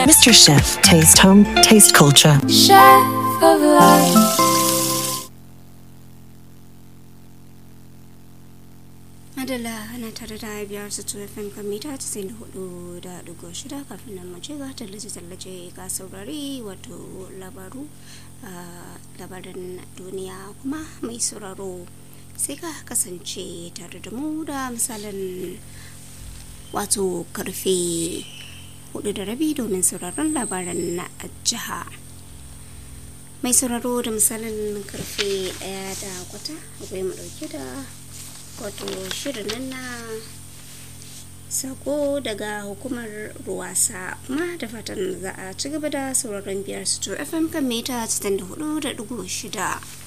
Mr. Chef, taste home, taste culture. Chef of life. Madalla ana tare da biyar su tuwa FM kan mita 94 da dugo shida kafin nan mu ce ga tallace-tallace ga saurari wato labaru labarin duniya kuma mai sauraro sai ka kasance tare da mu da misalin wato karfe hudu da rabi domin sauraron labaran na jiha mai sauraro da misalin karfe daya da kwata akwai mu dauke da wato shirin nan na sako daga hukumar ruwasa kuma da fatan za a ci gaba da sauraron biyar su fm kan mita 64.6